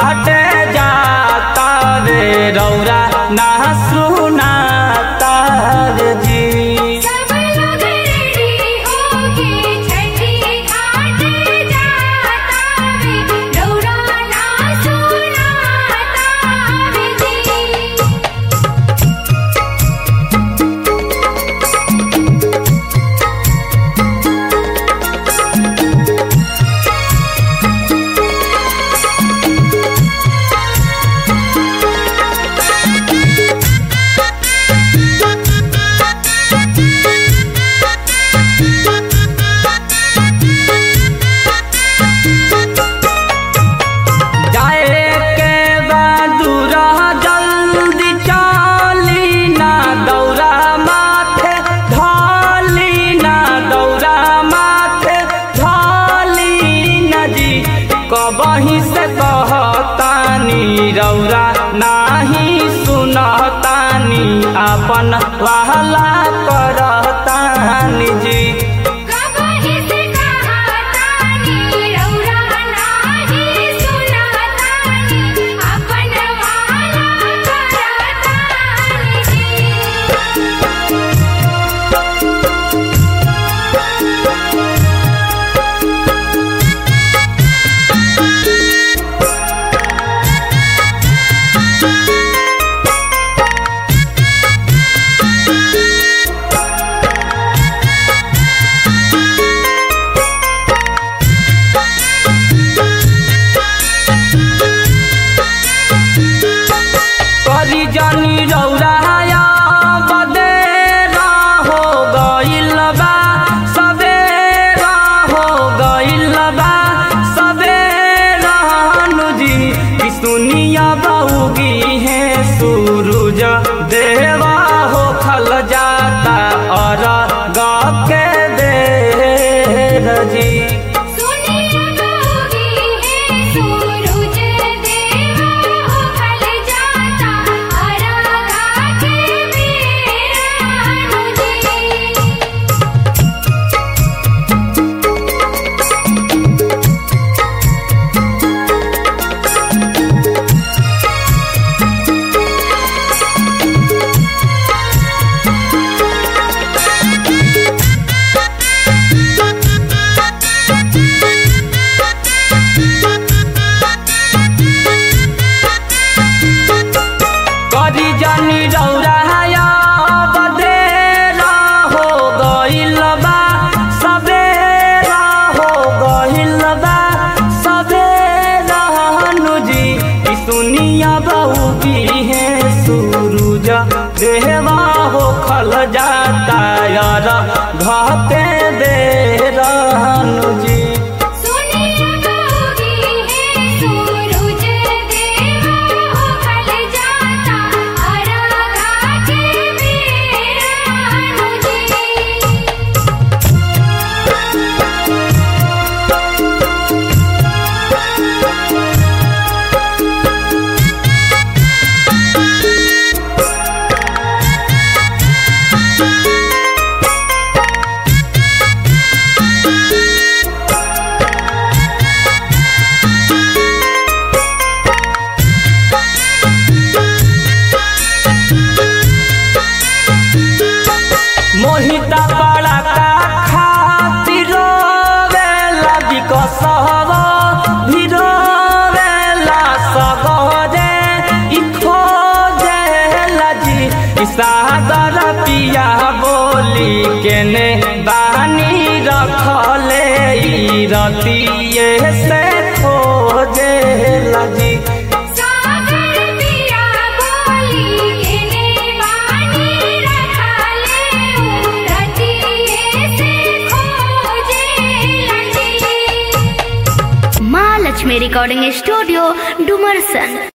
घाटे जाता रे रौरा ना सुनाता रे जी सब लोग रेडी होके छठी घाट जाता वे रौरा ना सुनाता वे जी जाए के बदुरा जल्दी चली ना दौरा माथे ढाली ना दौरा माथे ढाली न जी कबही से कहतानी रौरा नाही सुनतानी अपन वाला करतानी जी कबही से कहतानी रौरा नाही सुनातानी अपन वाला करतानी जी करी जानी रौराया बदेरा हो गइल बा सबेरा हो गइल बा सबेरा जी कि सुनिया बउगी है सूरज देवा हो खल जाता और गा के देर जी सुनिया गौगी है सूरज देवा हो खल जाता अरगा के मेरा जी करी जानी रौराया बदेरा हो गइल बा सबेरा हो गइल बा सबेरा जी कि सुनिया बहू की है सूरज देवा हो खल जाता यार घाते दे जी सुनिया गौगी है सूरज देवा हो खल जाता अरगा के मेरा जी मोहिता बड़ा का खातिर वेला बिकसव भिरोवेला सगरे इ खोजेला जी इ सादर पिया बोली केने बानी रखले इ रतिये से खोजेला जी सागर पिया बोली केने बानी रखले रतिये से खोजे लगी माँ लक्ष्मी रिकॉर्डिंग स्टूडियो डुमरसन